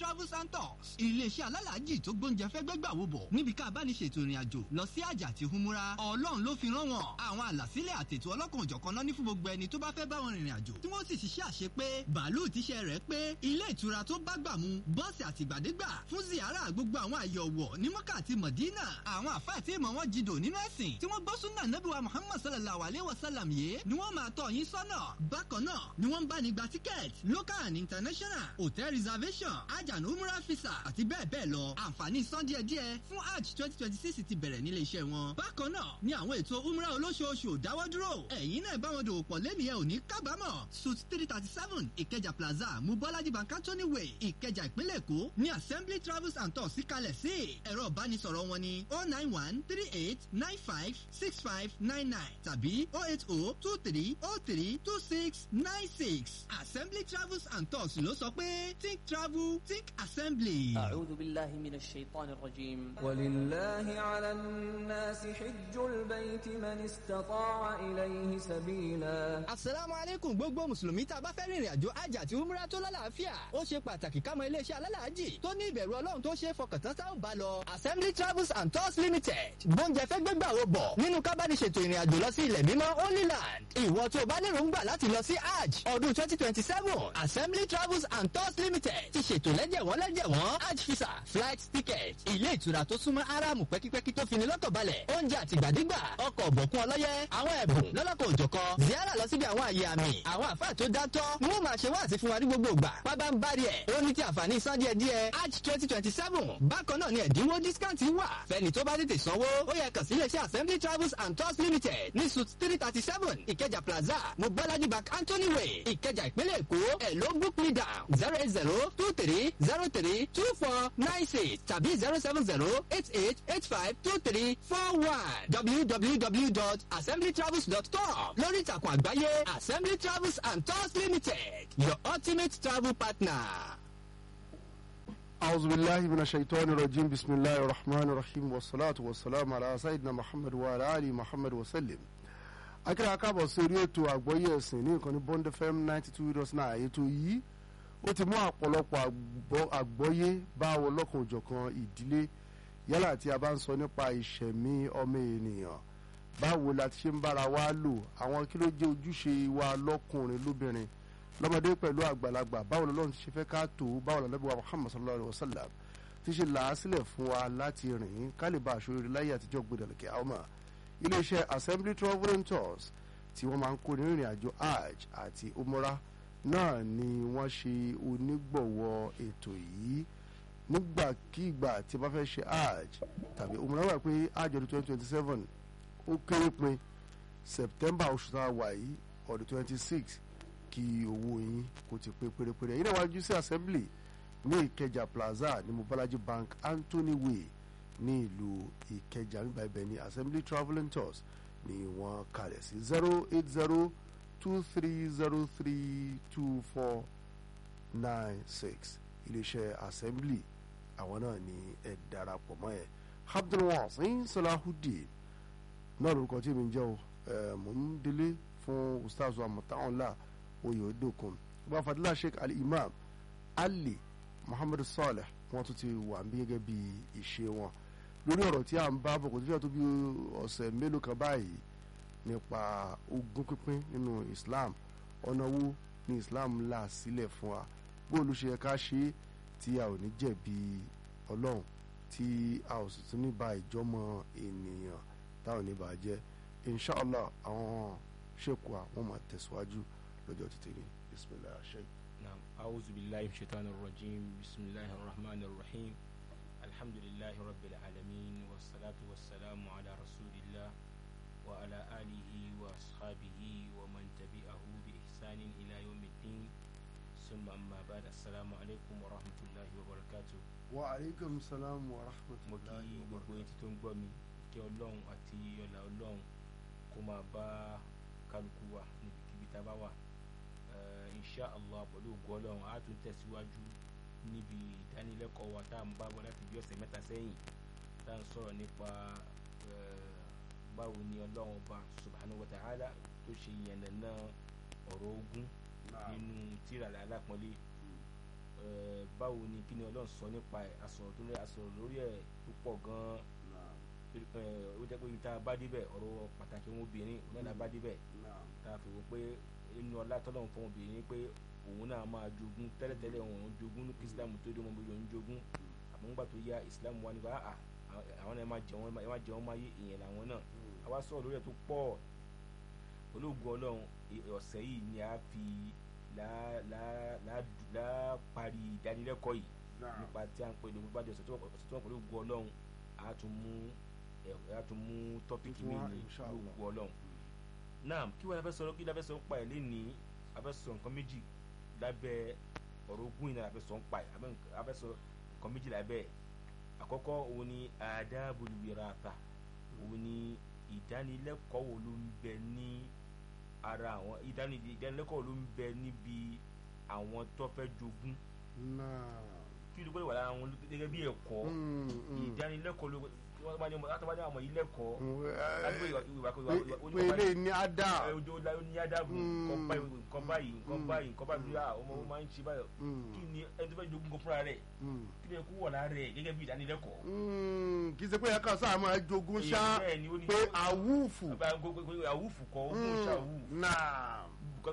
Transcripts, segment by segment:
travels and tours iléeṣẹ́ alálàájì tó gbóúnjẹ fẹ́ gbẹ́gbà wo bọ̀ níbi ká bá ní ṣètò ìrìn àjò lọ sí àjà àti humura ọlọ́run ló fi rán wọn àwọn àlàsílẹ̀ àtètò ọlọ́kan òjọ̀kan náà ní fún gbogbo ẹni tó bá fẹ́ bá wọn rìnrìn àjò tí wọ́n sì ṣiṣẹ́ àṣe pé bàálù tíṣẹ́ rẹ̀ pé ilé ìtura tó bá gbà mu bọ́ọ̀sì àtìgbàdégbà fún ziyara gbogbo àwọn àyọ̀wọ̀ ní mọ́kà àti mọ̀dínà àwọn àfáà tí ìmọ̀ wọn jìdò nínú ẹ̀sìn tí wọ́n gbọ́ súnà nẹ́bùwà muhammad sallallahu alayhi wa sallam yìí ni wọ́n máa tọ́ yín sọ́nà bákan náà ni wọ́n ń bá ní gba tíkẹ́ẹ̀tì local and international hotel reservation hajj and umrah visa àti bẹ́ẹ̀ bẹ́ẹ̀ lọ àǹfààní san díẹ̀díẹ̀ fún hajj twenty twenty six ti bẹ̀rẹ̀ nílé iṣẹ́ wọn bákan náà ni àwọn ètò umrah olóṣooṣù ò dáwọ́ dúró ẹ̀yin náà bá wọn dòwò pọ̀ lẹ́nu yẹn ò ní kábàámọ̀ suit three thirty seven ìkẹjà plaza mubọ́lájí bankantoni way ìkẹjà ìpínlẹ̀ èkó ní assembly travels and tours síkalẹ̀ sí ẹ̀rọ ìbánisọ̀rọ̀ wọn ni oh nine one three eight nine five six five nine nine tàbí oh eight oh two three oh three two six nine six assembly travels and tours ló sọ pé think travel think assembly. أعوذ بالله من الشيطان الرجيم ولله على الناس حج البيت من استطاع إليه سبيلا asalaamu aleykum gbogbo mùsùlùmí tá a bá fẹ́ rìnrìn àjò hajj àti umrah tó lálàáfíà ó ṣe pàtàkì ká mọ iléeṣẹ́ alálàájì tó ní ìbẹ̀rù ọlọ́run tó ṣe é fọkàntán tá ò bá lọ. assembly travels and tours limited gbóúnjẹ fẹ́ gbégbà wo bọ̀ nínú kábàdìṣètò ìrìn àjò lọ sí ilẹ̀ mímọ́ holy land ìwọ tó o bá lérò ń gbà láti lọ sí hajj ọdún twenty twenty seven assembly travels and tours limited ti ṣètò lẹ́jẹ̀wọ́n lẹ́jẹ̀wọ́n hajj visa flight ticket ilé ìtura tó súnmọ́ aráàmù pẹ́kípẹ́kí tó fini lọ́kàn balẹ̀ oúnjẹ àtìgbàdégbà ọkọ̀ ọ̀bọ̀kún ọlọ́yẹ àwọn ẹ̀bùn lọ́lọ́kọ̀ òjọ̀kan ziara lọ síbi àwọn àyè àmì àwọn àfáà tó dátọ́ ni wọ́n máa ṣe wá àti fún wa ní gbogbo ìgbà pábá ń bá rí ẹ̀ ó ní ti àǹfààní san díẹ̀ díẹ̀ hajj twenty twenty seven bákan náà ni ẹ̀dínwó discount wà fẹ́ni tó bá tètè sanwó ó yẹ kàn sí iléeṣẹ́ assembly travels and tours limited ní suit three thirty seven ìkẹjà plaza mobolaji bank anthony way ìkẹjà ìpínlẹ̀ èkó ẹ̀ ló book me down zero eight zero two three zero three two four nine six tàbí zero seven zero eight eight eight five two three four one www.assemblytravels.com lórí ìtàkùn àgbáyé assembly travels and tours limited your ultimate travel partner. أعوذ بالله من الشيطان الرجيم بسم الله الرحمن الرحيم والصلاة والسلام على سيدنا محمد وعلى آل محمد وسلم akíra káàbọ̀ sí orí ètò àgbọ́yé ẹ̀sìn ní ìkànnì bond fm ninety two dot nine ètò yìí ó ti mú ọ̀pọ̀lọpọ̀ àgbọ́yé bá wọn lọ́kàn òjọ̀kan ìdílé yálà tí a bá ń sọ nípa ìṣẹ̀mí ọmọ ènìyàn báwo la ti ṣe ń bára wa lò àwọn kí ló jẹ́ ojúṣe wa lọ́kùnrin lóbìnrin lọ́mọdé pẹ̀lú àgbàlagbà báwo lọ́lọ́run ti ṣe fẹ́ ká tó báwo lọ́lọ́bí wa muhammad sallallahu alayhi wa sallam ti ṣe là á sílẹ̀ fún wa láti rìn ká lè bá aṣọ eré láyé àtijọ́ gbẹdẹ̀lẹ̀kẹ́ àwọn ọmọ iléeṣẹ́ assembly travel and tours tí wọ́n máa ń kó nínú ìrìn àjò hajj àti umrah náà ni wọ́n ṣe onígbọ̀wọ́ ètò yìí nígbàkigbà tí a bá fẹ́ ṣe hajj tàbí umrah wà pé hajj ọdún twenty twenty seven ó kéré pin september oṣù tá a wà yìí ọdún twenty six kí owó yín kó ti pé pérépéré yìí náà wájú sí assembly ní ìkẹjà plaza ní mobalaji bank anthony way ní ìlú ìkẹjà nígbà ibẹ̀ ní assembly travel and tours ni wọ́n kalẹ̀ sí zero eight zero two three zero three two four nine six iléeṣẹ́ assembly àwọn náà ni ẹ darapọ̀ mọ́ ẹ abdulwasin salahudeen náà lórúkọ tí mi ń jẹ́ o mò ń délé fún ustaz amọ̀tàwọ̀nlá oyèdókun ọba fadila sheikh ali imam ali muhammadu saleh wọn tún ti wà bí gẹ́gẹ́ bí ìṣe wọn lórí ọ̀rọ̀ tí a ń bá bọ̀ kò tí fẹ́ tó bí ọ̀sẹ̀ mélòó kan báyìí nípa ogún pínpín nínú islam ọ̀nà wo ni islam là sílẹ̀ fún wa bóòlù ṣe yẹ ká ṣe tí a ò ní jẹ̀bi ọlọ́run tí a ò sì tún ní ba ìjọmọ ènìyàn táwọn ní bàá jẹ́ inshallah àwọn ṣèkù àwọn máa tẹ̀síwájú lọ́jọ́ títí ní bisimilahi ṣe. نعم أعوذ بالله من الشيطان الرجيم بسم الله الرحمن الرحيم الحمد لله رب العالمين والصلاة والسلام على رسول الله وعلى آله وأصحابه ومن تبعه بإحسان إلى يوم الدين ثم أما بعد السلام عليكم ورحمة الله وبركاته wa aleykum salaam wa mo kí rahmatulahi wa gbogbo etí barakatuh. tó ń gbọ́ mi kí ọlọ́run àti ọlà ọlọ́run kó máa bá kálukú wa níbikíbi tá a bá wà Eh, insha allah pẹ̀lú ògùn ọlọ́run á tún tẹ̀síwájú níbi ìdánilẹ́kọ̀ọ́ wa tá à ń bá bọ̀ láti bí ọ̀sẹ̀ mẹ́ta sẹ́yìn tá à ń sọ̀rọ̀ nípa eh, báwo ni ọlọ́run ọba subhanahu wa ta'ala tó ṣe yànnàná ọ̀rọ̀ ogun nínú tírà alápọ̀nlé eh, báwo ni kí ni ọlọ́run sọ nípa ẹ̀ asọ̀rọ̀ tó lé asọ̀rọ̀ lórí ẹ̀ tó pọ̀ gan-an eh, ó jẹ́ pé ibi tá a bá débẹ̀ ọ̀rọ̀ pàtàkì wọn obìnrin òun náà la bá débẹ̀ tá a fi wò pé inú ọlá tọ́lọ́run fún obìnrin pé òun náà máa jogún tẹ́lẹ̀tẹ́lẹ̀ òun òun jogún ní kí islam tó dé ọmọ bóyá òun jogún àmọ́ nígbà tó yá islam wà nípa àà àwọn náà ẹ máa jẹun ẹ máa jẹun máa yé ìyẹn làwọn náà àwa sọ̀rọ̀ lórí ẹ̀ tó pọ̀ olóògùn ọlọ́run ì- ọ̀sẹ̀ yìí ni a fi lá lá lá lá parí ìdánilẹ́kọ̀ọ́ yìí nípa tí a ń pè ní bá di ọ̀sẹ̀ tó ọ̀sẹ̀ tó wọ́n pẹ̀lú ògùn ọlọ́run a tún mú ẹ̀ a tún mú tọ́pìkì mi Tuntun wá, ní inshallah. ògùn ọlọ́run náà kí wọ́n fẹ́ sọ kí wọ́n fẹ́ sọ pa ẹ̀ lénìí a fẹ́ sọ nǹkan méjì lábẹ́ ọ̀rọ̀ ogún yìí náà a fẹ́ sọ ń pa ẹ̀ a fẹ́- a fẹ́ sọ nǹkan méjì lábẹ́ ẹ̀ àkọ́kọ́ òun ni adabul wirata òun ni ìdánilẹ́kọ̀ọ́ wo ló ń bẹ ní ara àwọn ìdáni- ìdánilẹ́kọ̀ọ́ wo ló ń bẹ níbi àwọn tó fẹ́ jogún náà kí ló gbọ́dọ̀ wà lára wọn gẹ́gẹ́ bí ẹ̀kọ́ ìdánilẹ́kọ̀ọ́ ló wọ́n bá ní ọmọ láti bá ní àwọn ilẹ́kọ̀ọ́ láti pé ìwà ìwà ìwà ìwà pé ilé ní ada ẹ ojú ọlá ní ádàbò nǹkan báyìí nǹkan báyìí nǹkan báyìí nǹkan báyìí ah ọmọ wọn máa ń ṣe báyìí kí ni ẹni tó fẹ́ jogún kan fúnra rẹ̀ kí ni ẹkú wọ̀ lára rẹ̀ gẹ́gẹ́ bí ìdánilẹ́kọ̀ọ́. kì í ṣe pé ẹ̀ka sáà máa jogún ṣá bẹ́ẹ̀ ni ó ní pé àwùfù àwùfù kọ́ ogún ṣàwù náà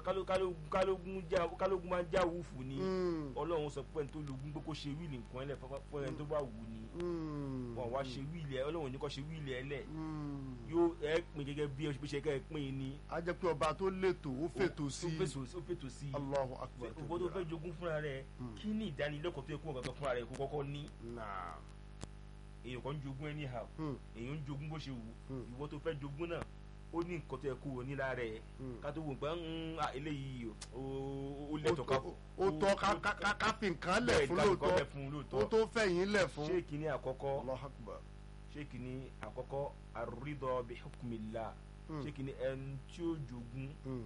kálógún já- kálógún máa ń já àwùfù ni Mm. ọlọ́run sọ pé ẹni tó lógún pé kó ṣe wíìlì nǹkan ẹlẹ́ fún ẹni tó bá wù ni wọn wá ṣe wíìlì ẹ ọlọ́run ní kó ṣe wíìlì ẹ lẹ̀ yóò ẹ pín gẹ́gẹ́ bí ẹ ṣe kẹ́ ẹ pín in ni a jẹ́ pé ọba tó lètò ó fètò sí ó fètò ó fètò sí Allahu akbar ìwọ tó fẹ́ jogún fúnra rẹ̀ kí ni ìdánilẹ́kọ̀ọ́ tó yẹ kó wọn kankan fúnra rẹ̀ kó kọ́kọ́ ní náà èèyàn kan ń jogún anyhow Hmm. èèyàn ń jogún bó ṣe wù Hmm. ìwọ tó fẹ́ jogún náà ó ní nǹkan tó yẹ kó wọ ní lára ẹ̀ Hmm. ká tó wò pé ń à eléyìí ó ó lẹ́tọ̀ọ́ ká Ó- ó tọ́ ká- ká- ká- ká fi nǹkan lẹ̀ bẹ́ẹ̀ fún ká fi nǹkan lóòótọ́ lẹ̀ fún ó lóòótọ́ tó fẹ̀yìn lẹ̀ fún ṣé kìíní àkọ́kọ́ Allahu akbar ṣé kìíní àkọ́kọ́ àrídọ́ bí hukmillah Hmm. ṣé kìíní ẹni tí ó jogún Hmm.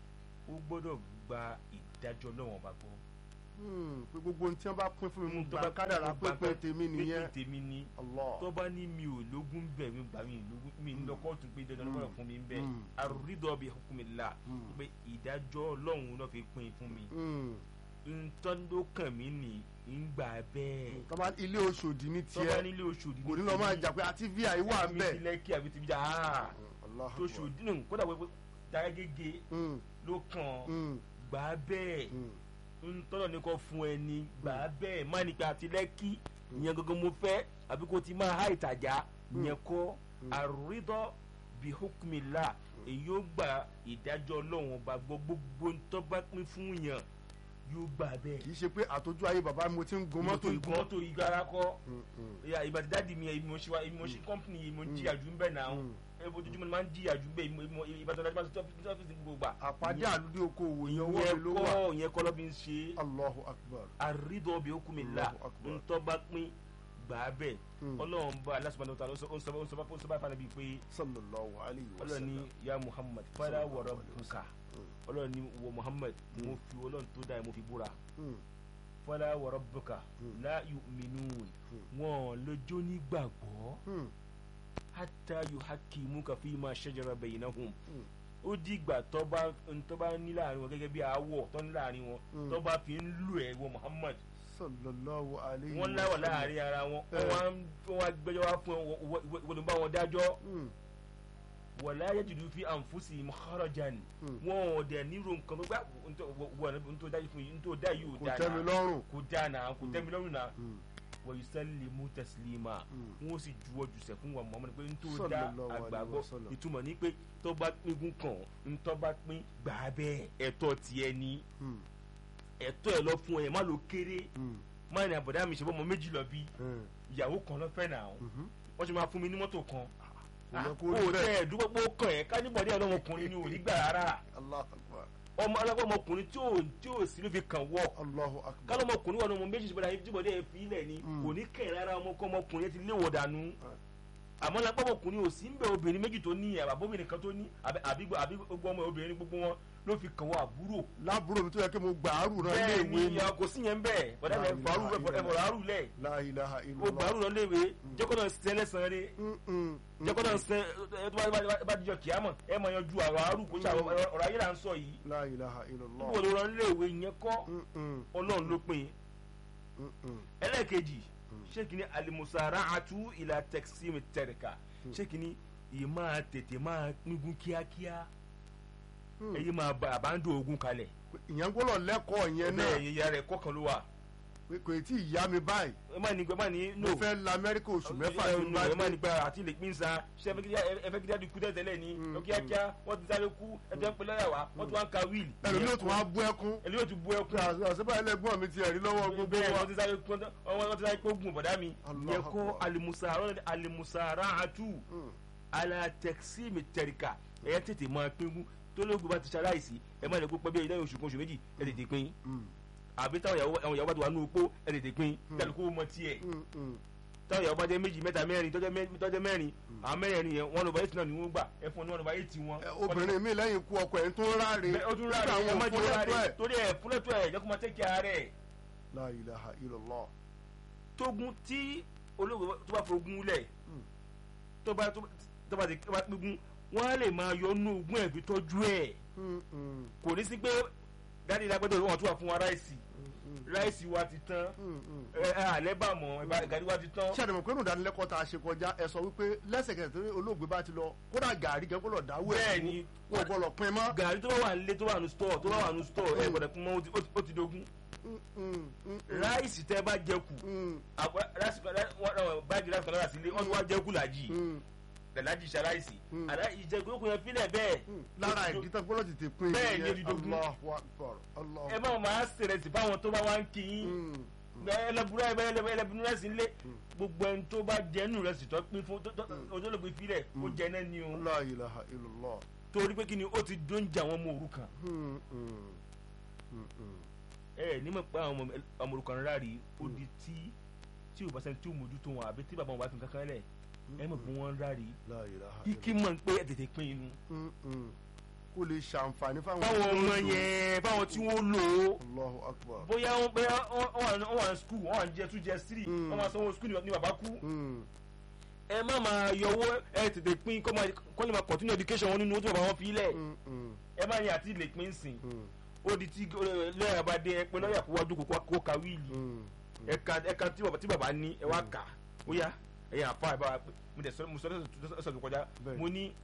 ó gbọ́dọ̀ gba ìdájọ́ lọ́wọ́n bá gbọ́ Hmm. pé gbogbo ohun tí wọ́n bá pín fún mi mo tó gbà bá- kádàrá mo gbà pínpín tèmi nìyẹn pínpín tèmi ni Allah tó bá ní mi ò lógún bẹ̀ mi gbà mí lógún mi ń lọ kóòtù pé dandan lọ́wọ́ fún mi ń bẹ̀ Mm. àrídọ́ bí hukmillah Mm. pé ìdájọ́ ọlọ́run náà fi pín fún mi Hmm. ntọ́ndókàn mi ní ń gbà bẹ́ẹ̀ tọ́ba ilé Oṣòdì ní tó bá tiẹ̀ nílé Ọ̀ṣọ́dì kò ní lọ máa jà pé àti vi àyíwá mi bẹ́ẹ̀ ti lẹ́kì àbí ti bí jà áà Allahu tó akbar. Ọ̀ṣọ́dì nù kódà pé dára gègé Hmm. ló kàn Hmm. gbà bẹ́ẹ̀ Hmm. ntọ́nà ní kò fún ẹ ní gbà bẹ́ẹ̀ má nípa àti lẹ́kì ìyẹn gangan mo fẹ́ àbí kò ti máa há ìtajà ìyẹn kọ́ àrídọ́ bí hukmillah èyí ó gba ìdájọ́ ọlọ́run ọba gbọ́ gbogbo ntọ́ bá pín fún yàn yóò gbà bẹ́ẹ̀ kì í ṣe pé àtọ́jú ayé bàbá mi mo ti ń gun mọ́tò ìgò ìgbọ́ mọ́tò ìgbára kọ́ Hmm. Hmm. ìyá ìgbà tí dáàdi mi ìmọ̀ ṣe wa ìmọ̀ ṣe kọ́mpìnì ìmọ̀ jìyà jù ń bẹ̀ náà Mm. ẹ ojoojúmọ́ ni máa ń jìyà jù ń bẹ̀ ìmọ̀ ìbátan láti máa ṣe ọ́fíìsì gbogbo gbà. àpàdé àlùdí okòwò yẹn owó mi ìyẹn ló wà kọ́ ìyẹn kọ́ ló fi ń ṣe Allahu akbar àrídọ́ bí okùn mi là Allahu Akbar. ntọ́ bá pín gbà á bẹ̀ Mm. ọlọ́run bá aláṣùpàdé ọ̀tá ó sọ ó sọ ó sọ ó sọ bá fana bíi pé sallallahu alayhi wa ọlọ́run ní sallam ya Muhammad fara wọ̀rọ̀ buka ọlọ́run ní wọ Muhammad mo fi ọlọ́run tó dáa mo fi búra Hmm. fara wọ̀rọ̀ buka Mm. la yu'minun wọn lójó nígbàgbọ́ Hmm. hata yuhakimuka fima shajara bainahum Hmm. ó dìgbà tó bá tó bá ní láàrin wọn gẹ́gẹ́ bí aáwọ̀ tó ní láàrin wọn Mm. tó bá fi ń lù ẹ́ wọ Muhammad sallallahu alayhi wọ́n wa láwọ̀ sallam. láàrin ara wọn Eh. wọ́n wá ń- wọ́n wá gbẹ́jọ́ wá fún ẹ wọ́n ló bá wọn dájọ́ Hmm. wala yajidu fi anfusihim kharajan Mm. wọn ò dẹ̀ nírò nǹkan tó gbà wọ́n tó dájú fún yìí tó dá yìí ò kò dáa tẹ́ mi náà lọ́rùn kò dáa náà kò tẹ́ mi lọ́rùn náà Hmm. wa yusallimu taslima Mm. wọn ó sì juwọ́ jùsẹ̀ fún wa Muhammad pé n tó dá Sallallahu alaihi àgbàgbọ́ wasallam. ìtumọ̀ ní pé tó bá pínkún kàn ń tó bá pín gbà á bẹ́ẹ̀ ẹ̀tọ́ tiẹ̀ ní Hmm. ẹ̀tọ́ ẹ̀ lọ fún ẹ má ló kéré Hmm. má ní àbọ̀dá mi ṣe bọ́ ọmọ méjì lọ bí Hmm. ìyàwó kan lọ fẹ́ nà ó Mhm. wọ́n ti máa fún mi ní mọ́tò kan Kò yẹ kó ó rí tẹ bẹ́ẹ̀. ẹ̀ dúpọ́ pé ó kàn ẹ́ káníbọ̀dé ọlọ́mọkùnrin ni ò ní gbà rárá Allahu akbar ọmọ alágbọ́mọkùnrin tí ò tí ò sí ló fi kàn wọ́ Allahu akbar kálọ́mọkùnrin wà ní ọmọ méjì ṣùgbọ́n àyè jíbọ̀dé ẹ̀ fi ilẹ̀ ni Mm. kò ní kẹ̀ rárá ọmọkọ́ ọmọkùnrin yẹn ti léwọ̀ dànù àmọ́ lápapọ̀kùnrin ò sí ń bẹ obìnrin méjì tó ní àbábọ́bìnrin kan tó ní àbí àbí àbí gbogbo ọmọ obìnrin gbogbo wọn ló fi kàn wọ́ àbúrò lábúrò mi tó yẹ kí mo gbà á rù náà ilé bẹ́ẹ̀ ìwé ni ni kò sí yẹn bẹ́ẹ̀ bọ́dá La ẹ̀ fàárù ilaha illallah. ẹ̀fọ̀rọ̀ àrù lẹ̀ La ilaha ó illallah gbàrú lọ léwe jẹ́kọ́ náà sẹ́ lẹ́sàn-án rẹ̀ Mm, mm, jẹ́kọ́ náà mm. sẹ́ ẹ tó bá- bá- bá dijọ́ kìámọ̀ ẹ mọ̀ yanjú àrọ̀ àrù kó ṣe àwọn ọ̀rọ̀ ayé là ń sọ yìí La ilaha illallah níbo ló rán léwe yẹn kọ́ Mm, mm. ọlọ́run ló pin Mm-mm. ẹlẹ́ẹ̀kejì ṣé kìíní alimusara'atu ila taqsim tẹ̀ríkà ṣé kìíní yìí máa tètè máa píngun kíákíá Hmm. èyí máa ba àbándò ogun kalẹ̀ ìyẹn gbọ́dọ̀ lẹ́kọ̀ọ́ yẹn náà bẹ́ẹ̀ ìyá rẹ̀ kọ́kan ló wà pé kò tí ì yá mi báyìí ẹ má ní ẹ má ní mo no fẹ́ la amẹ́ríkà oṣù mẹ́fà ẹ tí mo bá ẹ má dé ní gba àti lè pín sa ṣé ẹ fẹ́ kí ẹ fẹ́ kí dáàdi kú tẹ́tẹ́lẹ̀ ni Mm, lọ kíákíá wọ́n ti sáré kú ẹ jẹ́ ń pe lọ́yà wá wọ́n ti wá ń ka wíìlì ẹlòmí ò tún wá bú ẹkún ẹlòmí yóò tún bú ẹkún àṣìbá ẹlẹgbọ́n mi ti ẹ̀rí lọ́wọ́ gbogbo bẹ́ẹ̀ wa wọ́n ti sáré kú wọ́n ti sáré kó gun bọ̀dá mi Allah yẹ kó Akbar. alimusara alimusara atu Mm. ala tẹkisimi tẹrika ẹ tètè máa pín tó lóògùn bá ti ṣaláìsí ẹ má lè kó pẹ́ bí lẹ́yìn oṣù kan oṣù méjì ẹ tètè pín Mm. àbí táwọn ìyàwó àwọn ìyàwó bá ti wà nínú opó ẹ tètè pín kálukú mọ tiẹ̀ Mm, mm. táwọn ìyàwó bá jẹ́ méjì mẹ́ta mẹ́rin tọ́jọ́ mẹ́- tọ́jọ́ mẹ́rin àwọn mẹ́rin yẹn one over eight náà ni wọ́n gbà ẹ fún ọ ní one over eight wọn. Ẹ, obìnrin mi lẹ́yìn ikú ọkọ ẹ̀ ń tún ráre Bẹ́ẹ̀, ó tún ráre Nígbà ẹ àwọn má òfin jẹ́ lẹ́tọ́ ráre ẹ̀. torí ẹ fúnlẹ́tọ̀ ẹ̀ jẹ́ kó máa tẹ́kì ààrẹ La ilaha illallah. tógun tí olóògbé tó bá fogun lẹ̀ Mm. tó bá tó bá ti tó bá pígun wọ́n á lè máa yọ nínú ogún ẹ̀ fi tọ́jú ẹ̀ Mm, mm, kò ní sí pé dáàdi lágbẹ́dọ̀ wọn tún wà fún wa ráìsì mm, ráìsì wa ti tán mm, mm. ẹ ẹ àlẹ́ bà mọ́ ẹ gàdí wa ti tán. ṣé àdèmọ̀ pé nùdánilẹ́kọ̀ọ́ tá a ṣe kọjá ẹ sọ wípé lẹ́sẹ̀kẹsẹ̀ tó olóògbé bá ti lọ kódà gàrí kẹ́ gbọ́dọ̀ dáwọ́ ẹ̀ Bẹ́ẹ̀ ni. wọn ò gbọ́dọ̀ pin mọ́. gàdí tó bá wà nílé tó wà ní stọọ tó bá wà ní stọọ ẹ gbọ́dọ̀ pín mọ́ ó ti- ó ti- ó ti dogun Mm, mm, mm, mm, ráìsì tẹ bá jẹ kù mm, àpò- ráìsì kan rá- wọ́n- wọ́n- báàgì ráìsì kan lára sílé wọ́n ti wá jẹ kù làjì mm, làjì ṣaláìsì Mm. àdá ìjẹkùn yẹn fílẹ̀ bẹ́ẹ̀ mm. lára ìdí tó gbọ́dọ̀ tètè pin Bẹ́ẹ̀ ni, ìyẹn. ó di dogun. Allahu Akbar, Allahu ẹ má máa sèrèsì fáwọn tó bá wá ń kí yín Mm, ẹlẹbùrẹ ẹlẹbùrẹ rẹsì ńlẹ gbogbo ẹni tó bá jẹnu rẹsì tó pín fún tó- tó- ojúlógbe filẹ ó jẹ náà ni o La ilaha illallah. torí pé kí ni ó ti dóúnjẹ àwọn ọmọ òrukàn Mm, mm, mm, mm. ẹ nímọ̀ pé àwọn ọmọ- ọmọ òrukàn rárá rí ó di tí tí ò bá sẹ́ni tí ò mójútó wọn àbí tí bàbá wọn bá fi kankan lẹ̀ ẹ mọ̀ pé wọ́n rárá rí La ilaha kíkí mọ̀ pé ẹ tètè pín inú Mm, mm. kó lè ṣàǹfààní fáwọn fáwọn tó ń ọmọ lò. yẹn fáwọn tí wọ́n lò ó Allahu Akbar. bóyá wọn bóyá wọn wà ní- wọn wà ní skul wọn wà ní jẹ two jẹ three Mm. wọn máa sanwó skul ní bàbá kú Mm, ẹ má máa yọwọ́ ẹ tètè pín kọ́ máa kọ́ lè máa continue education wọn nínú owó tí bàbá wọn fi lẹ̀ mm, mm, ẹ má yẹn àti lè pín sìn mm, ó di tí lọ́yà bá dé ẹ pé lọ́yà kó wájú kó kó ka wíìlì mm. ẹ̀ka ẹ̀ka tí bàbá tí bàbá ní ẹ wá kà ó yá ẹ̀yìn àfa ẹ̀ bá wa pé mo dẹ̀ sọ mo sọ lọ́sọ̀ tó kọjá Bẹ́ẹ̀. mo ní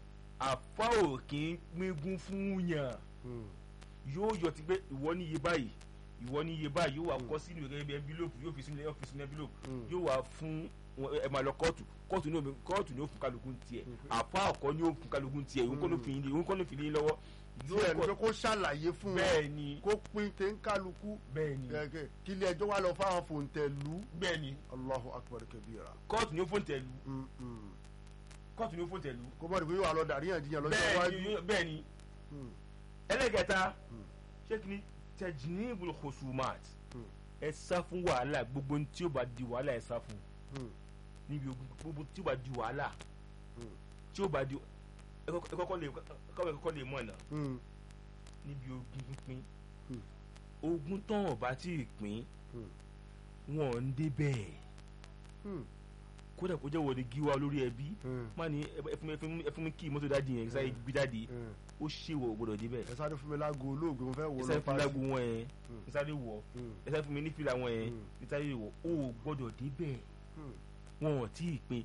àfa ò kì í gbégún fún yàn Mm, yóò yọ ti pé ìwọ ní iye báyìí ìwọ ní iye báyìí yóò wá kọ sínú gẹ́gẹ́ bí envelope yóò fi sínú ọ́fíìsì ní envelope Mm. yóò wá fún wọn- ẹ máa lọ kóòtù kóòtù ní omi kóòtù ní ó fún kálukú tiẹ̀ àfa ọkọ ní ó fún kálukú tiẹ̀ òun kọ́ ló fi yín òun kọ́ ló fi yín lọ́wọ́ tí ẹni pé kọ- kó ṣàlàyé fún wọn bẹ́ẹ̀ ni kó pín téńkálukú bẹ́ẹ̀ ni gẹ́gẹ́ kí ilé ẹjọ́ wá lọ fáwọn fòǹtẹ̀lú bẹ́ẹ̀ ni Allahu Akbar kabira. kóòtù ní ó fún tẹ̀lú Mm, mm. kóòtù ní ó fún tẹ̀lú kó mọ̀ ní pé yóò wá lọ dàríyànjiyàn lọ́jọ́ bẹ́ẹ̀ iwájú. ni bẹ́ẹ̀ ni Mm, ẹlẹ́gẹ̀ta Mm. ṣé kí ni tajnibul khusumat Mm. ẹ sá fún wàhálà gbogbo ohun tí ó bá di wàhálà ẹ sá fún mm, níbi ogun gbogbo tí ó bá di wàhálà Mm. tí ó bá di ẹ kọ́kọ́ ẹ kọ́kọ́ lè ẹ kọ́kọ́ lè mọ̀ náà mm, níbi ogun pínpín Mm. ogun tán ọba tí ì pín Mm. wọn ò ń débẹ̀ mm, kódà kó jẹ́ wọlé gíwá olórí ẹbí mm, má ní ẹ fún mi- ẹ fún mi- ẹ fún mi kí mọ́tò dáàdi yẹn sáyé gbé dáàdi mm. ó ṣèwọ̀ gbọ́dọ̀ débẹ̀ ẹ sáré fún mi láago olóògbé mo fẹ́ wò ẹ lọ sáré fún mi lágbo wọn yẹn Mm. ẹ sáré wọ̀ Mm, ẹ sáré fún mi ní fìlà wọn yẹn Mm. ẹ sáré wọ̀ ó gbọ́dọ̀ débẹ̀ mm. wọn ò tí ì pín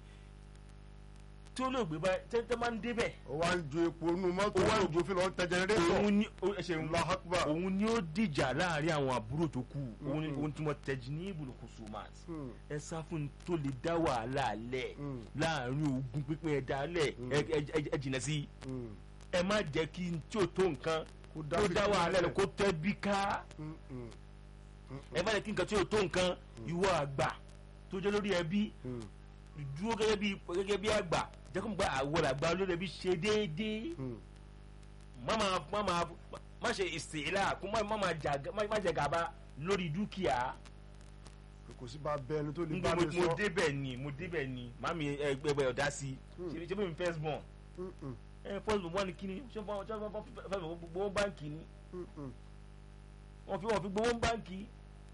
tí olóògbé bá tẹ́tẹ́ máa ń débẹ̀ ó wá ń ju epo nínú mọ́tò Ó wá ń olóògbé fi lọ tẹ jẹnẹrétọ̀ òun ní ó- ẹ ṣeun Allahu Akbar. òun ni ó dìjà láàrin àwọn àbúrò tó kù òun ni Mm. òun tí mo tẹ̀jú ní ibùdó kùsùmáàt Mm, ẹ sá fún un tó lè dá wàhálà lẹ̀ mm, láàrin ogun pínpín ẹ̀dá lẹ̀ Mm. ẹ- ẹ- ẹ- ẹ jìnà sí mm. ẹ má jẹ́ kí n tí ò tó nǹkan kó kó dá wàhálà lẹ̀ kó tẹ́ bí ká Mm, mm, mm, ẹ má jẹ́ kí nǹkan tí ò tó nǹkan ìwọ àgbà tó jẹ́ lórí ẹbí mm, dúró gẹ́gẹ́ bí gẹ́gẹ́ bí àgbà jẹ́ kó n gba àwọn àgbà lórí ẹbí ṣe déédéé mm. má máa má máa má ṣe ìsìlá kó má má máa jà má má jẹ gàba lórí dúkìá. kò sí bá bẹ ẹni tó lè n bá mo mi mo sọ. débẹ̀ ni mo débẹ̀ ni màmí ẹgbẹ́ ọ̀dá sí Hmm. i ṣe bí mi first born Mm, mm, ẹ first born wà ní kíni ṣé wọ́n ṣé wọ́n fẹ́ gbowó báǹkì ni mm, mm. wọ́n fi wọ́n fi gbowó báǹkì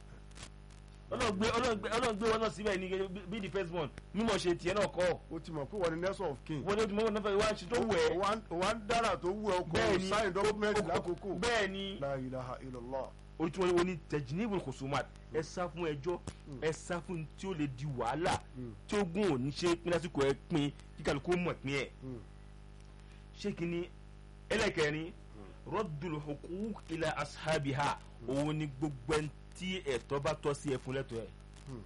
ọlọ́gbé ọlọ́gbé ọlọ́gbé wọn náà síbẹ̀ ní bí the first born mímọ̀ ṣe tiẹ̀ náà kọ́ ó ti mọ̀ pé wọ́n ní nurse of king. wọ́n ní ojú mọ́wọ́n náà fẹ́ wá ṣe tó wẹ̀ ó wá ń dára tó wù ẹ́ bẹ́ẹ̀ ọkọ̀ ni sáyìn document ó- ó- lákòókò. bẹ́ẹ̀ ni la ilaha illallah. orí tí wọ́n ní wọ́n ní tẹ̀jìnìbù kòsùmát ẹ sá fún ẹjọ́ ẹ sá fún tí ó lè di wàhálà tí ó gún òní ṣe pín lásìkò ẹ pín kí kálukú mọ̀ pín ẹ̀ ṣé kí ni ẹlẹ́kẹrin rọ́dùlù hukuk ila ashabiha òun ni gbogbo ẹni tí ẹ̀tọ́ bá tọ́ sí ẹ fún lẹ́tọ̀ọ́ ẹ̀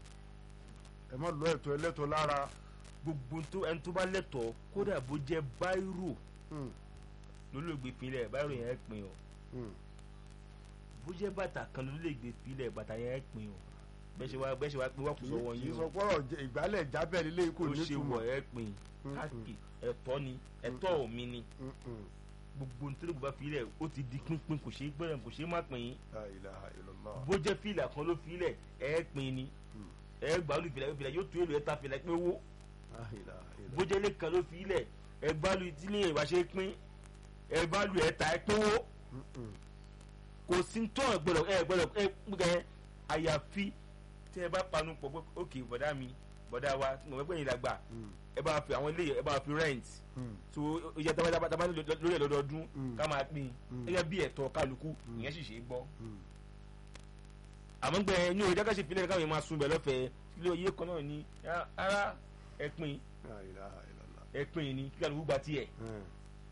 ẹ má lọ ẹ̀tọ́ ẹlẹ́tọ́ lára gbogbo tó- ẹni tó bá lẹ́tọ̀ọ́ kódà bó jẹ́ báírò Mm, lólóògbé pinlẹ̀ báírò yẹn ẹ pín o mm. bó jẹ́ bàtà kan lólóògbé pinlẹ̀ bàtà yẹn ẹ pín o bẹ́ẹ̀ ṣe wá bẹ́ẹ̀ ṣe wá pín wá kù sọ́wọ́ kì í yín sọ o pọ́rọ̀ jẹ- ìgbálẹ̀ jábẹ́ lílé kò ó ní ṣe túmọ̀ wọ̀ ẹ pín Mm, káàkiri ẹ̀tọ́ ni ẹ̀tọ́ mi ni Mm, mm. gbogbo nítorí bá filẹ̀ ó ti di pínpín kò ṣeé gbọ́dọ̀ kò ṣeé má pín La ilaha illallah. bó jẹ́ fìlà kan ló filẹ̀ ẹ pín ni ẹ gbàlú fìlà fìlà yóò tó èlò ẹ ta fìlà pé owó La ilaha illallah. bó jẹ́ ilé kan ló filẹ̀ ẹ gbàlú tí ní ìwà ṣe pín ẹ gbàlú ẹ ta ẹ pín owó Mm, mm. kò sí tó ẹ gbọ́dọ̀ ẹ gbọ́dọ̀ ẹ gbẹ àyàfi tẹ ẹ bá panu pọ̀ pé ókè bọ̀dá mi bọ̀dá wa mo fẹ́ pẹ́ yín dàgbà Mm, ẹ bá fi àwọn ilé ẹ bá fi rent mm. so ìyá tábà lórí ẹ lọ́dọọdún Mm. ká máa pín Mm. gẹ́gẹ́ bí ẹ̀tọ́ kálukú ìyẹn sì ṣe é gbọ́ Mm. àmọ́ gbẹ ní òye jákèsí ìpínlẹ̀ káwọn yẹn máa sun bẹ̀ lọ́fẹ̀ẹ́ kílé oyè kan náà ní "Ah, ara ẹ̀pin La ilaha illallah. ẹ̀pin ni kí kálukú gba tiẹ̀ Mm,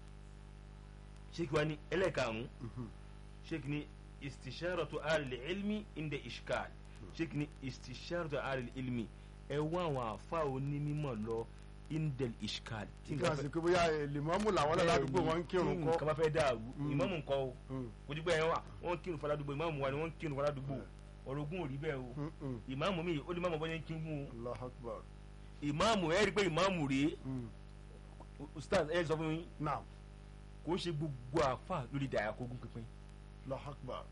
ṣé kí wàá ní ẹlẹ́ẹ̀karùn-ún mhm. ṣé kí ni istisharatu alil ilmi inda ishkal ṣé kí ni istisharatu alil ilmi ẹ wá àwọn àfa onímọ̀ lọ inda ishkal tí kí a sì pé bóyá lèmọ́mù làwọn náà ládùúgbò wọn ń kírun tí kọ́. nǹkan bá fẹ́ dàrú Mm. ìmáàmù ńkọ́ o Mm, kò dípẹ́ yẹn wà wọ́n ń kírun fọládùúgbò ìmáàmù wa ni wọ́n ń kírun fọládùúgbò ọ̀rọ̀gún ò rí bẹ́ẹ̀ o mm, mm. ìmáàmù mi ó ní máàmù bọ́yẹn kí n gún o Allahu akbar. ìmáàmù ẹ rí i pé ìmáàmù rèé Mm. ustaz ẹ sọ fún mi Naam. kò ń ṣe gbogbo àfa lórí dàyà kógún pínpín Allahu akbar.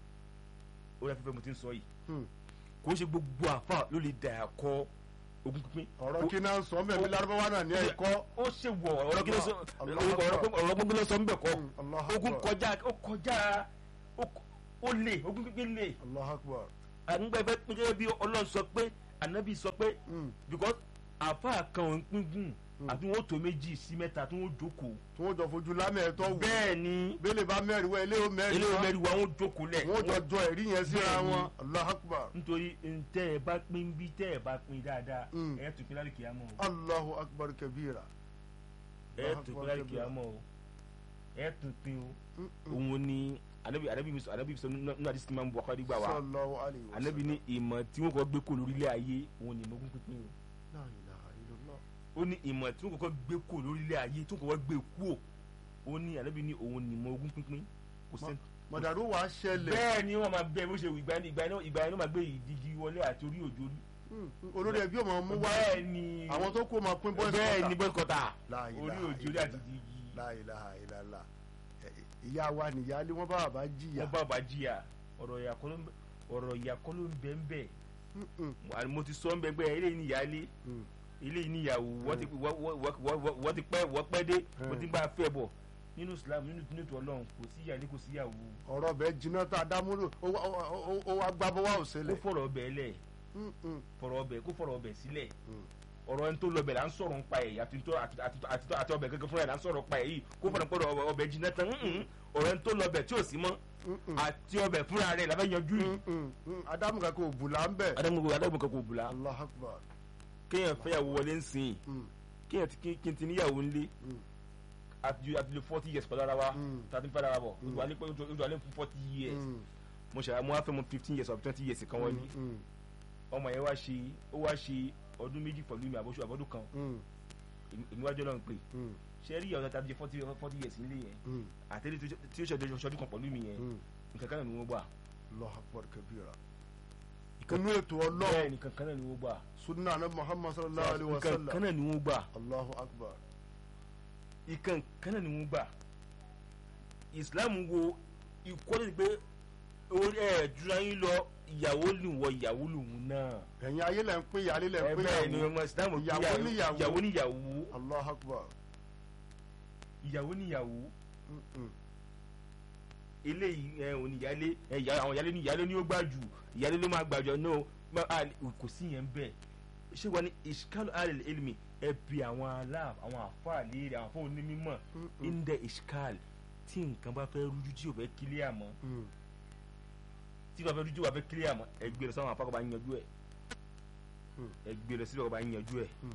ó yà fífẹ́ mo ti ń sọ yìí Mm. kò ń ṣe gbogbo àfa lórí dàyà kọ ogún pínpín. ọ̀rọ̀ kí náà sọ mẹ́mi lárúbáwá náà ní ẹ̀kọ́. ó ṣe wọ ọ̀rọ̀ kí ló sọ Allah ọ̀rọ̀ Akbar. ọ̀rọ̀ gbogbo ló sọ ń bẹ̀ kọ́ Mm, Allahu ogún akbar. kọjá ó kọjá ó kọ- ó lè ogún pínpín lè Allahu akbar. àgbẹ̀ bẹ́ẹ̀ pín gẹ́gẹ́ bí ọlọ́run sọ pé ànábì sọ pé Mm. because àfa kan ò ń pín gùn àti wọn ó tó méjì sí mẹ́ta tí wọ́n jókòó tí wọ́n jọ fojú lámẹ̀ẹ́tọ́ wò. bẹ́ẹ̀ ni bẹ́lẹ̀ bá mẹ́rin wá ilé ó mẹ́rin ilé wá. mẹ́rin wa wọ́n jókòó lẹ̀ wọ́n jọ jọ ẹ̀rí yẹn síra Bẹ́ẹ̀ ni. wọn. Allahu akbar. nítorí ntẹ́ ẹ bá pín bí tẹ́ ẹ bá pín dáadáa Mm. ẹ tún pín lárí kìámọ́ o Allahu akbar kabira. ẹ Allahu tún akbar pín lárí kabira. kìámọ́ o ẹ tún pín o Mm, mm. òun ni anabi anabi mi sọ anabi sọ nínú àdìsí máa ń bu akọ́dí gbà wá Sallallahu alayhi wa anabi ní ìmọ̀ tí wọ́n kọ́ gbé kó lórílẹ̀ ayé òun ni ìmọ̀gún pínpín o La ilaha illallah. ó ní ìmọ̀ tí wọ́n kọ́kọ́ gbé kó lórílẹ̀ ayé tí wọ́n kọ́kọ́ gbé kú o ó ní anabi ní òun ni ìmọ̀gún pínpín kò sẹ́ni mọ̀dàrú wàá ṣẹlẹ̀. bẹ́ẹ̀ ni wọ́n máa bẹ́ẹ̀ bó ṣe wù ìgbà ìgbà yẹn ìgbà yẹn ló máa gbé ìdígi wọlé àti orí òjò rí Mm, mm. olórí ẹbí ọmọ mú wá. bẹ́ẹ̀ ni àwọn tó kó máa pín bọ́ọ̀sì bẹ́ẹ̀ ni bọ́ọ̀sì kọ́tà La orí ilaha òjò rí illallah. àti ìdígi La ilaha illallah. Ẹ- ìyá wa nìyálé wọn bá bàbá jìyà. wọ́n bá bá jìyà ọ̀rọ̀ ìyàkọ́ ló ń bẹ ọ̀rọ̀ ìyàkọ́ ló ń bẹ ń bẹ Mm, mm, àní mo ti sọ ń bẹ pé eléyìí ni ìyáálé mm. eléyìí ni ìyàwó wọ́n ti wọ́- wọ́- wọ́- wọ́- wọ́- wọ́n ti pẹ́ wọ́n pẹ́ dé wọ́n ti bá a fẹ́ bọ̀ nínú Islam nínú nínú ètò Ọlọ́run kò sí ìyáálé kò sí ìyàwó ọ̀rọ̀ bẹ́ẹ̀ jiná tá a dámúlò ó wá- ó wá- ó wá gbábọ́ wá kó òṣèlè. fọ̀rọ̀ ọbẹ̀ lẹ̀ Mm, mm, fọ̀rọ̀ ọbẹ̀ kó fọ̀rọ̀ ọbẹ̀ sílẹ̀ mm. ọ̀rọ̀ ẹni tó lọ bẹ̀ là ń sọ̀rọ̀ ń pa ẹ̀ àti tó- àti- àti- àti- àti ọbẹ̀ gẹ́gẹ́ fúnra ẹ̀ là ń sọ̀rọ̀ pa ẹ̀ yìí kó fọ̀rọ̀ pọ̀rọ̀ ọbẹ̀- ọbẹ̀ jiná tán mm-mm. ọ̀rọ̀ ẹni tó lọ bẹ̀ tí ò sí mọ́ Mm, mm. àti ọbẹ̀ fúnra rẹ̀ làbẹ́ yanjú yìí. Mm, mm, mm. adamu kankan ò bùlà ń bẹ̀. adamu adamu kan kò bùlá Allahu akbar. kéèyàn fẹ́yàwó wọlé ń sìn Mm, kéèyàn ti kí kí n ti níyàwó ńlé mm. àti àti lè forty years pẹ̀lú ara wa Mm. tàbí fẹ́ ara bọ̀ Mm. ojú alẹ́ pé ojú alẹ́ fún forty years Mm, mo ṣe mo wá fẹ́ mo fifteen years or twenty years kan wọlé mm, mm, ọmọ yẹn wá ṣe ó wá ṣe ọdún méjì pẹ̀lú mi àbọ̀ṣù àbọ̀dún kan mm, èmi- èmi wájú ọlọ́run pé mm, ṣe rí ìyàwó tàbí forty forty years nílé yẹn mm, àtẹ́lẹ́ tí ó ṣe ọdún kan pẹ̀lú mi yẹn mm. nǹkan kan náà ni wọ́n gbà Allahu akbar kabira. inú ètò ọlọ́run bẹ́ẹ̀ nǹkan kan náà ni wọ́n gbà sunna anabi muhammad sallallahu alayhi wa nǹkan kan sallam. náà ni wọ́n gbà Allahu akbar. nǹkan kan náà ni wọ́n gbà Islam wo ìkọ́lé pé orí ẹ̀ jura yín lọ ìyàwó lù wọ ìyàwó lòun náà ẹ̀yin ayé lẹ̀ ń pín ìyálé lẹ̀ ń ẹ pín bẹ́ẹ̀ ni ìyàwó. ọmọ Islam kí Ìyàwó níyàwó. ìyàwó níyàwó Allahu akbar. ìyàwó níyàwó Mm, mm. eléyìí ẹ òní ìyálé ẹ ìyá àwọn ìyálé ní ìyálé ní ó gbà jù ìyálé ló máa gbàjọ náà má a kò sí yẹn bẹ́ẹ̀ ṣé wàá ní ìṣkálù alẹ́ elmi ẹ bi àwọn aláàf àwọn àfáà léèrè àwọn àfáà onímọ̀ Mm, mm. indẹ ìṣkálù tí nǹkan bá fẹ́ rújú tí ò fẹ́ kílẹ̀ àmọ́ Mm, tí wàá fẹ́ dúdú wàá fẹ́ kílíà mọ́ ẹ gbé lọ sáwọn afákọ̀ bá ń yanjú ẹ̀ Hmm. ẹ gbé lọ sílẹ̀ ọkọ̀ bá ń yanjú ẹ̀ Hmm.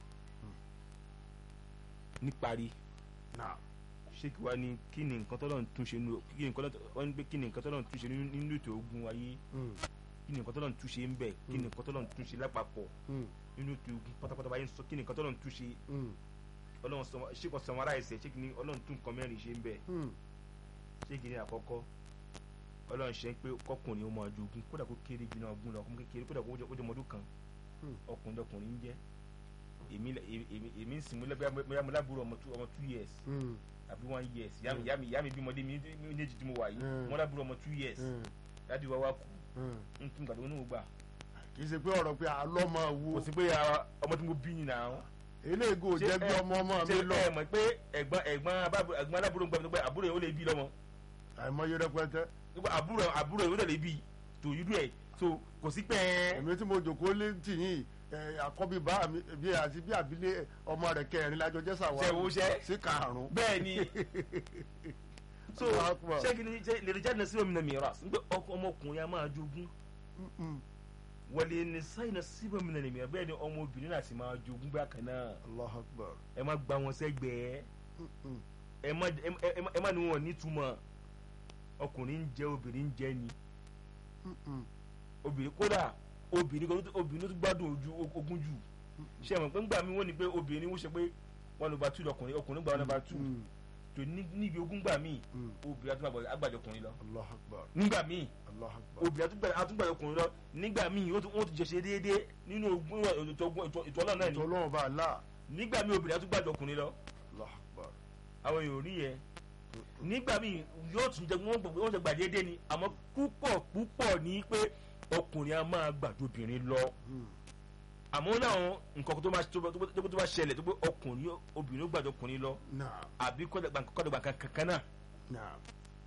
níparí náà ṣéèkì wa ni kí ni nǹkan tọ́lọ́ ń túnṣe nínú kí ni nǹkan tọ́lọ́ wọ́n ní pé kí ni nǹkan tọ́lọ́ ń túnṣe nínú nínú ètò ogun ayé Hmm. kí ni nǹkan tọ́lọ́ ń túnṣe ń bẹ̀ kí ni nǹkan tọ́lọ́ ń túnṣe lápapọ̀ Hmm. nínú ètò ogun pátápátá báyìí ń sọ kí ni nǹkan tọ́lọ́ ń túnṣe Hmm. ọlọ́run sọ ṣéèkì sọmọ́ra ẹ̀sẹ̀ ṣéèkì ni ọlọ́run tún nǹkan mẹ́rin ṣe ń bẹ̀ Hmm. ṣéèkì ni àkọ́kọ́ ọlọ́run ṣe ń pé kọkùnrin ó máa jogun kódà kó kéré jù náà ogun lọ kó kékeré kódà kó jẹ́ ọmọdún kan Hmm. ọkùnrin lọkùnrin ń jẹ́ èmi èmi èmi ń sìn mú lẹ́gbẹ̀ẹ́ mo lábúrò ọmọ two ọmọ two years Hmm. àbí one years yàmi yàmi yàmi bímọdé mi méjì tí mo wà yìí Hmm. mo lábúrò ọmọ two years Hmm. dájú wa wá kú Hmm. n tún gbàdúrà onú gbà kì í ṣe pé ọ̀rọ̀ pé àlọ́ máa wo kò sí pé ah, ọmọ tí mo bí yìí náà eléègò Ṣé jẹ́ bí ẹ- ọmọ ọmọ mi ṣé lọ ẹ mọ̀ pé ẹ̀gbọ́n ẹ̀gbọ́n abábọ̀- ẹ̀gbọ́n alábúrò ń gbà pé àbúrò yẹn ó lè bí lọ́mọ àìmọye rẹpẹtẹ Nígbà àbúrò àbúrò yẹn ó lè bí tó yúdú ẹ̀ so kò sí pé ẹ èmi tí mo jòkó lé tìyín ẹ, àkọ́bí bá mi bí àti bí àbílẹ̀ ọmọ rẹ̀ kẹrin lájọ jẹ́ sàwọn Ṣé wo ṣẹ́? sí karùn-ún bẹ́ẹ̀ ni so Allahu Akbar. ṣé kí ni ṣe lè jáde sí omi náà mìíràn nígbà ọkọ ọmọkùnrin a máa jogún Mm-mm. wọlé ní sáyìn náà sí omi náà mìíràn bẹ́ẹ̀ ni ọmọbìnrin náà sì máa jogún bákan náà Allahu Akbar ẹ má gba wọn sẹ́gbẹ̀ẹ́ Mm-mm. ẹ má ẹ má- ẹ má- ẹ má ní wọn nítumọ̀ ọkùnrin ń jẹ obìnrin ń jẹ ni Mm-mm. obìnrin kódà obìnrin kan tó- obìnrin tó gbádùn ojú ogún jù ṣe mọ̀ pé ńgbà mi wọ́n ní pé obìnrin wọ́n ṣe pé one over two lọkùnrin ọkùnrin gba one over two Mm. tó ní- níbi ogún gbà míì Mm. obìnrin àtúgbà àgbàjọ ọkùnrin lọ Allahu Akbar nígbà míì Allahu Akbar obìnrin àtúgbà àtúgbà ọkùnrin lọ nígbà míì wọ́n tún wọ́n tún jẹ ṣe déédéé nínú ogún ètò ogún- ètò ètò ọlọ́run náà ni ètò ọlọ́run bá a là nígbà míì obìnrin àtúgbà ọkùnrin lọ Allahu Akbar àwọn èèyàn ò rí yẹn nígbà míì yóò tún jẹ wọ́n gbà- wọ́n jẹ gbà déédéé ni àmọ́ púpọ̀ púpọ̀ ní pé ọkùnrin a máa gbàjọ obìnrin lọ Mm. àmọ́ láwọn nǹkan tó bá tó bá- tó bá- tó bá ṣẹlẹ̀ tó pé ọkùnrin obìnrin ó gbàjọ ọkùnrin lọ Naam àbí kọ́dọ̀gbà kankan náà naam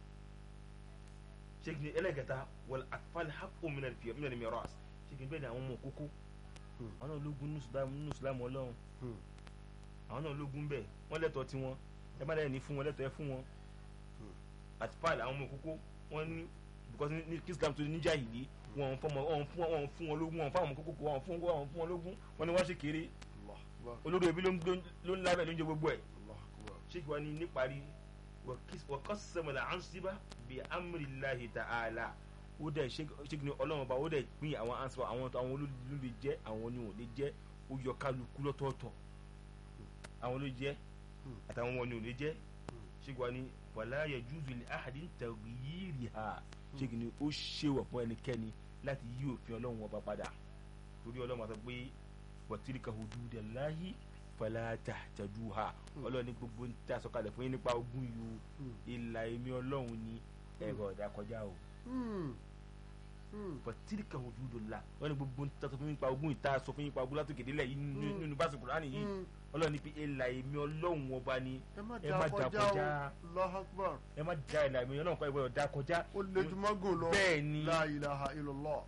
ṣé kí ni ẹlẹ́gẹ̀ta wọlé àfàlẹ́ hapò mìíràn fi mìíràn mìíràn ṣé kí ni bẹ́ẹ̀ ni àwọn ọmọ kókó Hmm. àwọn náà ológun nínú Islam- nínú Islam ọlọ́run Hmm. àwọn náà ológun bẹ́ẹ̀ wọ́n lẹ́tọ̀ọ́ tí wọ́n ẹ má dẹ́ni fún wọn lẹ́tọ̀ọ́ ẹ fún wọn àtìpáàlì àwọn ọmọ kókó wọ́n ní because ní kí Islam tó níjà yìí wọn fún wọn fún wọn fún wọn lógún wọn fún àwọn ọmọ kókó wọn fún wọn fún wọn lógún wọn ni wọ́n ṣe kéré Allahu Akbar olórí ẹbí ló ń gbé- ló ń lábẹ́ ló ń jẹ gbogbo ẹ̀ Allahu Akbar sheikh wa ni níparí wàkọ́sẹ̀mọ̀lá ansiba bí amúrìláhi ta'ala ó dẹ̀ sheikh ni ọlọ́run ọba ó dẹ̀ pín àwọn ansiba àwọn àwọn olóòlù lè jẹ́ àwọn ni ò lè jẹ́ ó yọ kálukú lọ́tọ̀ọ̀tọ̀ àwọn ló jẹ́ àtàwọn wọn ni ò lè jẹ́ sheikh wa ni wàlá yajuzu li ahadin taghyiriha sheikh ni ó ṣèwọ̀ fún ẹnikẹ́ni láti yí òfin ọlọ́run ọba padà torí ọlọ́run àti pé wàtíríkà hududallahi fala tahtaduha ọlọ́run ní gbogbo ń tà sọ́kalẹ̀ fún yín nípa ogún yìí o ìlà èmi ọlọ́run ní ẹ̀rọ ọ̀dà kọjá o Mm. Mm. wàtíríkà hududullah ọlọ́run ní gbogbo ń tà sọ fún yín nípa ogún ìta sọ fún yín nípa ogún látòkè délẹ̀ yìí nínú- nínú bá sùkúrú ánì yìí Mm. ọlọ́run ní pé ìlà èmi ọlọ́run ọba ni ẹ má ẹ dá má dá kọjá kọjá. o Allahu Akbar ẹ má da ìlà èmi ọlọ́run kọ́ ìwé ọ̀dà kọjá ó lejúmọ́gò lọ bẹ́ẹ̀ ni la ilaha illallah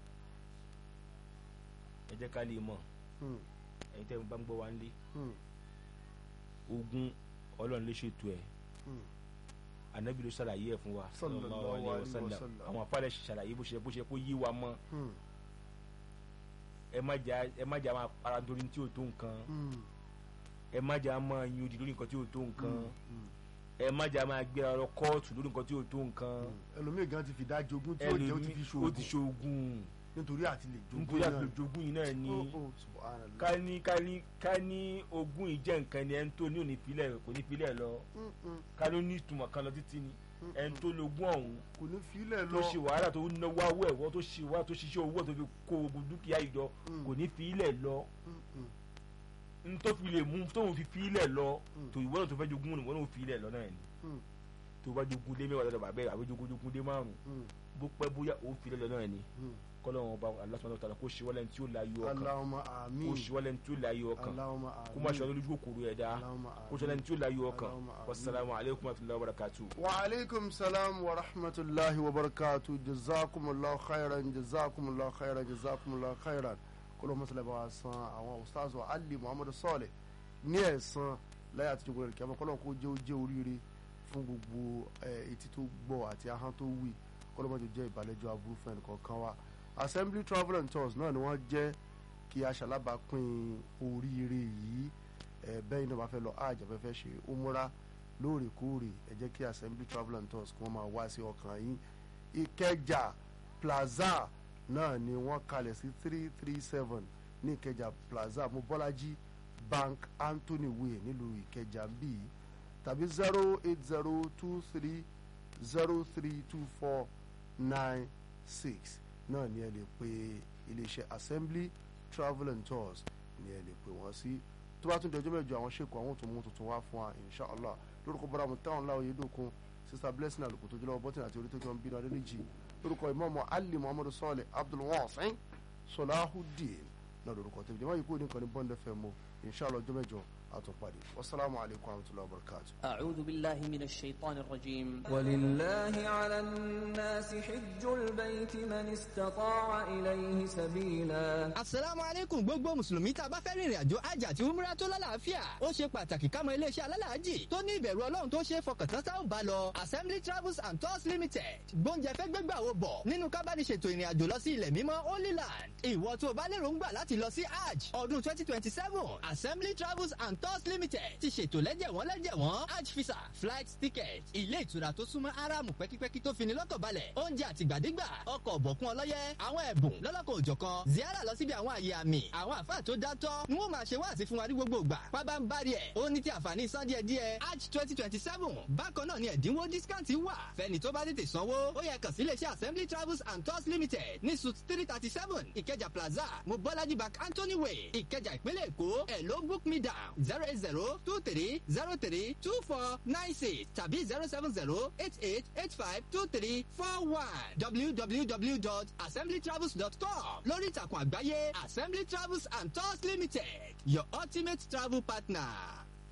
ẹ jẹ́ ká lè mọ̀ Mm. ẹ̀yin tẹ́ ẹ bá ń gbọ́ wa ń lé Mm. ogún ọlọ́run lè ṣètò ẹ̀ Mm. anabi ló ṣàlàyé ẹ̀ fún wa Sallallahu alaihi wasallam. àwọn afárẹ́ ṣàlàyé bó ṣe bó ṣe kó yé wa mọ́ Mm. ẹ má jà ẹ má jà máa para nítorí tí ò tó nǹkan Mm. ẹ má jà máa yin odi lórí nǹkan tí ò tó nǹkan Mm. ẹ má jà máa gbé ọ̀rọ̀ kóòtù lórí nǹkan tí ò tó nǹkan ẹlòmíì gan ti fi dá jogún tí ó jẹ́ ó ti fi ẹlòmíì ó ti ṣoògùn ṣoògùn nítorí àti lè jogún nítorí náà àti jogún yìí náà ni Oh, oh, subhanallah. ká ní ká ní ká ní ogún yìí jẹ́ nǹkan ni ẹni tó ní òní filẹ̀ kò ní filẹ̀ lọ Mm, mm, ká ló ní ìtumọ̀ kan lọ títí ni mm, ẹni tó logún ọ̀hún kò ní filẹ̀ tó lọ ṣe wàhálà tó náwó awọ ẹ̀wọ́ tó ṣe wàhálà tó ṣiṣẹ́ owó tó fi kó gbogbo dúkìá ìjọ Mm. kò ní fi ilẹ̀ lọ Mm, mm, n tó fi lè mú tóun fi fi ilẹ̀ lọ Mm. tó ìwọ náà tó fẹ́ jogún ìwọ náà ó fi ilẹ̀ lọ náà ni mm, tó bá jogún lé mẹ́wàá lọ́dọ̀ bàbá ẹ̀ àbí jogún jogún lé márùn mm, bó pẹ́ bóyá ó fi ilẹ̀ lọ náà ni mm. kọ́lọ́wọ́n ọba aláṣọ tààlà kó ṣe wọlé tí ó la yọ ọkàn Allahumma kó amin ṣe wọlé tí ó la yọ ọkàn Allahumma kó má ṣe amin ọlójú kòkòrò ẹ̀dá Allahumma kó ṣe ọlé tí ó la yọ ọkàn Allahumma amin. wasalaamu aleykum wa rahmatulahi wa barakatuh. wa alaikum salam wa rahmatullahi wa barakatuh jazakumullahu khairan jazakumullahu khairan jazakumullahu khairan kọlọ mọsálẹ bá wa san àwọn ustaz wa ali muhammadu sọọlẹ ní ẹ̀san láyé àtijọ́ gbọdọ̀ kí a máa kọlọ kó jẹ́ ó jẹ́ oríire fún gbogbo ẹ, etí tó gbọ́ àti ahọ́n tó wí kọ́lọ́mọ́jọ jẹ́ ìbàlẹ́jọ́ aburú fún ẹnìkọ̀ọ̀kan wa assembly travel and tours náà ni wọ́n jẹ́ kí aṣalábàápín oríire yìí ẹ bẹ́ẹ̀ náà bá fẹ́ lọ àjà fẹ́ fẹ́ ṣe umura lóòrèkóòrè ẹ jẹ́ kí assembly travel and tours kí wọ́n máa wá sí ọkàn yín ìkẹjà plaza náà ni wọ́n kalẹ̀ sí three three seven ní ìkẹjà plaza mobolaji bank anthony way nílùú ìkẹjà bíi tàbí zero eight zero two three zero three two four nine six náà ni ẹ lè pe iléeṣẹ́ assembly travel and tours ni ẹ lè pè wọ́n sí tó bá tún di ọjọ́ mẹ́jọ àwọn ṣèkù àwọn tó mú tuntun wá fún wa inshallah lórúkọ bọ́dà mu táwọn láwọn yéé dókun sista blessing àlùkò tó jọlọ́wọ́ bọ́tìn àti orí tó jọ ń bínú adélèjì lórúkọ ìmọ̀ọ́mọ́ ali muhammadu sọ́ọ̀lẹ̀ abdulwasin sọláhùdín náà lórúkọ tẹ̀lé jẹ́ wáyé kúrò ní nǹkan ní bọ́ndẹ̀ fẹ́ mu inshallah ọjọ́ mẹ́jọ àtúnpadì wasalaamu alaykum wa rahmatulahi wa barakatuh. أعوذ بالله من الشيطان الرجيم ولله على الناس حج البيت من استطاع إليه سبيلا asalaamu aleykum gbogbo mùsùlùmí tá a bá fẹ́ rìnrìn àjò àjà àti umra tó lálàáfíà ó ṣe pàtàkì ká mọ iléeṣẹ́ alálàájì tó ní ìbẹ̀rù ọlọ́run tó ṣe é fọkàn tán tá ò bá lọ assembly travels and tours limited gbóúnjẹ fẹ́ gbégbà wo bọ̀ nínú ká bá ní ṣètò ìrìn àjò lọ sí ilẹ̀ mímọ́ holy land ìwọ tó o bá lérò ń gbà láti lọ sí hajj ọdún twenty twenty seven assembly travels and tours limited ti ṣètò lẹ́jẹ̀wọ́n lẹ́jẹ̀wọ́n hajj visa flight ticket ilé ìtura tó súnmọ́ aráàmù pẹ́kípẹ́kí tó fini lọ́kàn balẹ̀ oúnjẹ àtìgbàdégbà ọkọ̀ ọ̀bọ̀kún ọlọ́yẹ àwọn ẹ̀bùn lọ́lọ́kọ̀ òjọ̀kan ziara lọ síbi àwọn àyè àmì àwọn àfáà tó dátọ́ ni wọ́n máa ṣe wáàsí fún wa ní gbogbo ìgbà pábá ń bari ẹ̀ ó ní ti àǹfààní san díẹ̀ díẹ̀ hajj twenty twenty seven bákan náà ni ẹ̀dínwó discount wà fẹ́ni tó bá tètè sanwó ó yẹ kàn sí iléeṣẹ́ assembly travels and tours limited ní suit three thirty seven ìkẹjà plaza mobolaji bank anthony way ìkẹjà ìpínlẹ̀ èkó ẹ̀ ló book me down zero eight zero two three zero three two four nine six tàbí zero seven zero eight eight eight five two three four one www.assemblytravels.com lórí ìtàkùn àgbáyé assembly travels and tours limited your ultimate travel partner.